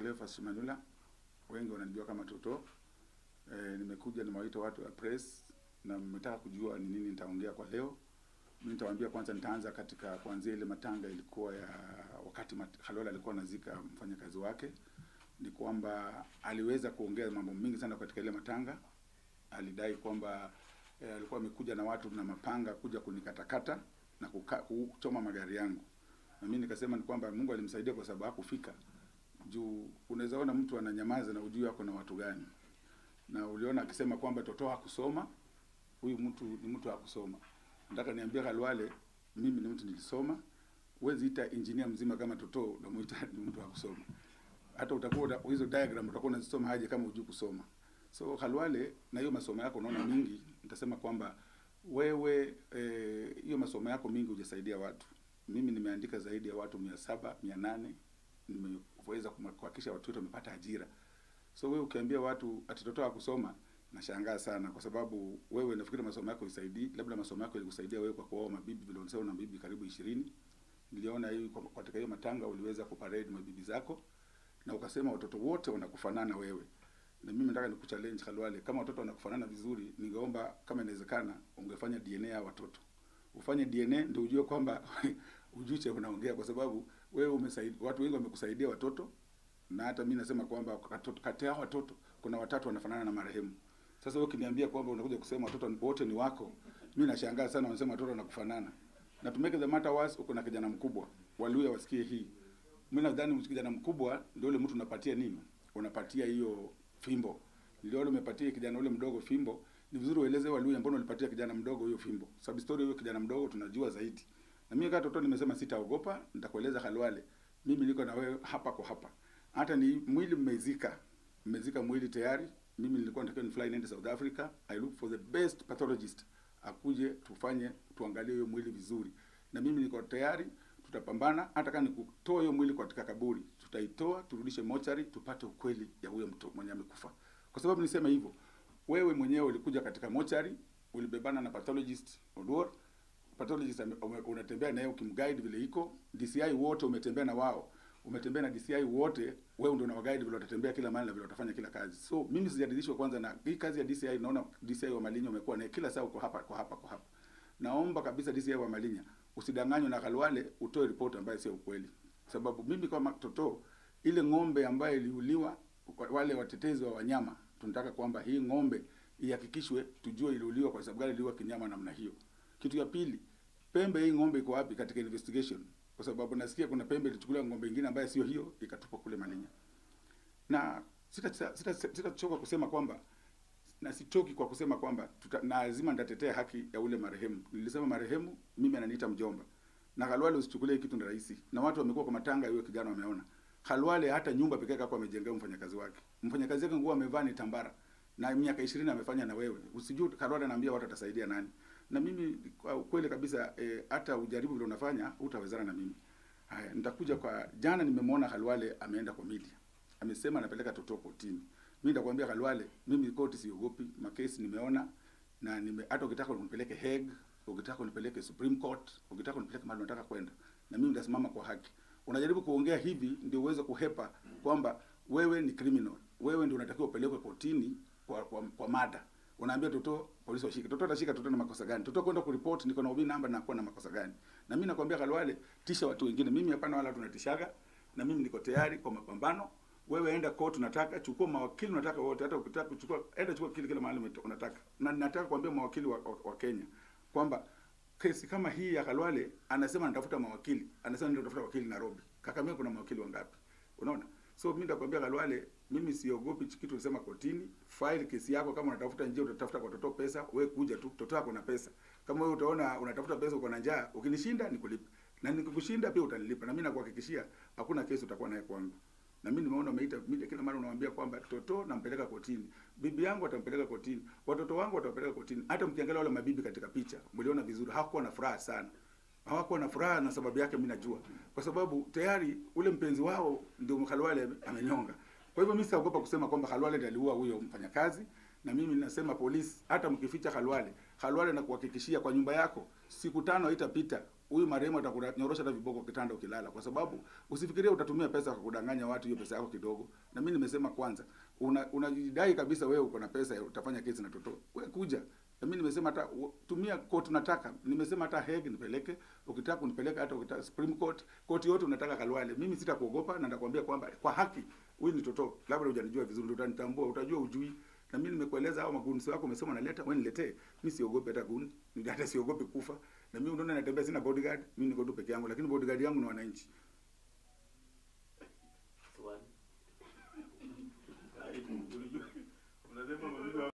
Cleophas Shimanula, wengi wananijua kama Toto. E, nimekuja nimewaita watu wa press na mmetaka kujua ni nini nitaongea kwa leo. Mimi nitawaambia kwanza, nitaanza katika kuanzia ile matanga ilikuwa ya wakati mat, Khalwale alikuwa anazika mfanyakazi wake, ni kwamba aliweza kuongea mambo mengi sana katika ile matanga. Alidai kwamba e, alikuwa amekuja na watu na mapanga kuja kunikatakata na kuka, kuchoma magari yangu, na mimi nikasema ni kwamba Mungu alimsaidia kwa sababu hakufika juu. Unaweza ona mtu ananyamaza na ujui ako na watu gani, na uliona akisema kwamba Toto hakusoma. Huyu mtu ni mtu hakusoma. Nataka niambie Khalwale, mimi ni mtu nilisoma. Huwezi ita engineer mzima kama Toto unamuita ni mtu hakusoma. Hata utakuwa hizo diagram utakuwa unazisoma haje kama hujui kusoma. So Khalwale, na hiyo masomo yako unaona mingi, nitasema kwamba wewe hiyo eh, masomo yako mingi hujasaidia watu. Mimi nimeandika zaidi ya watu mia saba mia nane nimeweza kuhakikisha watu wote wamepata ajira. So wewe ukiambia watu ati Toto hakusoma, nashangaa sana, kwa sababu wewe nafikiri masomo yako isaidii, labda masomo yako yalikusaidia wewe kwa kuoa mabibi vile unasema una mabibi karibu ishirini. Niliona hii katika hiyo matanga uliweza kuparade mabibi zako na ukasema watoto wote wanakufanana wewe. Na mimi nataka nikuchallenge Khalwale, kama watoto wanakufanana vizuri, ningeomba kama inawezekana ungefanya DNA ya watoto. Ufanye DNA ndio ujue kwamba ujue cha unaongea, kwa sababu wewe umesaidia watu wengi, wamekusaidia watoto, na hata mimi nasema kwamba kati ya watoto kuna watatu wanafanana na marehemu. Sasa wewe ukiniambia kwamba unakuja kusema watoto wote ni wako, mimi nashangaa sana, wanasema watoto wanakufanana. Na to make the matter worse, uko na kijana mkubwa, Waluya wasikie hii. Mimi nadhani kijana mkubwa ndio yule mtu unapatia nini? Unapatia hiyo fimbo. Niliona umepatia kijana ule mdogo fimbo. Ni vizuri ueleze Waluya mbona ulipatia kijana mdogo hiyo fimbo. Sababu story hiyo kijana mdogo tunajua zaidi. Na mimi kama Toto nimesema sitaogopa, nitakueleza Khalwale. Mimi niko na wewe hapa kwa hapa. Hata ni mwili mmezika. Mmezika mwili tayari. Mimi nilikuwa nataka ni fly niende South Africa. I look for the best pathologist. Akuje tufanye tuangalie hiyo mwili vizuri. Na mimi niko tayari tutapambana hata kama nikutoa hiyo mwili katika kaburi, tutaitoa turudishe mochari, tupate ukweli ya huyo mtu mwenye amekufa. Kwa sababu nisema hivyo, wewe mwenyewe ulikuja katika mochari, ulibebana na pathologist Oduor, pathologist unatembea naye ukimguide vile iko, DCI wote umetembea na wao, umetembea na DCI wote, wewe ndio unawaguide vile watatembea kila mahali na vile watafanya kila kazi. So mimi sijaridhishwa kwanza na hii kazi ya DCI. Naona DCI wa Malinyi umekuwa naye kila saa uko hapa kwa hapa kwa hapa. Naomba kabisa DCI wa Malinyi usidanganywe na Khalwale, utoe ripoti ambayo sio ukweli, sababu mimi kama Toto, ile ng'ombe ambayo iliuliwa, wale watetezi wa wanyama, tunataka kwamba hii ng'ombe ihakikishwe, tujue iliuliwa kwa sababu gani iliuliwa kinyama namna hiyo. Kitu ya pili, pembe hii ng'ombe iko wapi katika investigation? Kwa sababu nasikia kuna pembe ilichukuliwa ng'ombe nyingine ambayo sio hiyo, ikatupwa kule Malinyi, na sitachoka sita, sita, sita kusema kwamba na sichoki kwa kusema kwamba tuta, na lazima nitatetea haki ya ule marehemu. Nilisema marehemu, mimi ananiita mjomba. Na Khalwale usichukulie kitu ni rahisi. Na watu wamekuwa kwa matanga, yule kijana wameona. Khalwale hata nyumba pekee yake amejengea mfanyakazi wake. Mfanyakazi wake nguo amevaa ni tambara. Na miaka 20 amefanya na wewe. Usijue Khalwale anaambia watu atasaidia nani. Na mimi kwa kweli kabisa eh, hata ujaribu vile unafanya utawezana na mimi. Haya, nitakuja kwa jana nimemwona Khalwale ameenda kwa media. Amesema anapeleka Toto kotini. Mimi nitakwambia Khalwale, mimi koti siogopi, makesi nimeona na nime hata ukitaka unipeleke Hague, ukitaka unipeleke Supreme Court, ukitaka unipeleke mahali unataka kwenda. Na mimi nitasimama kwa haki. Unajaribu kuongea hivi ndio uweze kuhepa kwamba wewe ni criminal. Wewe ndio unatakiwa upelekwe kotini kwa, kwa, kwa mada. Unaambia Toto polisi washike. Toto atashika Toto na makosa gani? Toto kwenda kuripoti niko na ubi namba na kuwa na makosa gani? Na mimi nakwambia Khalwale, tisha watu wengine. Mimi hapana wala tunatishaga na mimi niko tayari kwa mapambano wewe enda court, unataka chukua mawakili unataka wote, hata ukitaka kuchukua enda chukua kile kile mahali unataka. Na nataka kuambia mawakili wa, wa, wa Kenya kwamba kesi kama hii ya Khalwale, anasema anatafuta mawakili, anasema ndio tafuta wakili Nairobi. Kakamega kuna mawakili wangapi? Unaona? So mimi nitakwambia Khalwale, mimi siogopi kitu usema kotini, file kesi yako. Kama unatafuta njia utatafuta kwa Toto pesa, wewe kuja tu, Toto yako na pesa. Kama wewe utaona unatafuta pesa uko na njaa, ukinishinda nikulipa, na nikikushinda pia utanilipa, na mimi nakuhakikishia hakuna kesi utakuwa naye kwangu na mimi nimeona umeita media kila mara unamwambia kwamba Toto nampeleka kotini, bibi yangu atampeleka kotini, watoto wangu watapeleka kotini. Hata mkiangalia wale mabibi katika picha, mliona vizuri, hawakuwa na furaha sana, hawakuwa na furaha, na sababu yake mimi najua, kwa sababu tayari ule mpenzi wao ndio Khalwale amenyonga. Kwa hivyo mimi sitaogopa kusema kwamba Khalwale ndiye aliua huyo mfanyakazi, na mimi ninasema polisi, hata mkificha Khalwale, Khalwale na kuhakikishia kwa nyumba yako siku tano haitapita huyu marehemu atakunyorosha hata viboko kitanda ukilala, kwa sababu usifikirie utatumia pesa kwa kudanganya watu, hiyo pesa yako kidogo. Na mimi nimesema kwanza, una unajidai kabisa wewe uko na pesa, utafanya kesi na Toto, wewe kuja. Na mimi nimesema hata u- tumia court unataka. Nimesema hata Hague nipeleke, ukitaka kunipeleka hata ukitaka Supreme Court, court yote unataka Kalwale. Mimi sitakuogopa na nitakwambia kwamba kwa haki huyu ni Toto. Labda hujanijua vizuri, ndio utanitambua, utajua ujui. Na mimi nimekueleza hao magunzi wako umesema naleta, wewe niletee. Mimi siogopi hata gun, hata siogopi kufa. Na mimi unaona natembea sina bodyguard, mimi niko tu peke yangu, lakini bodyguard yangu ni wananchi. Swali. Unasema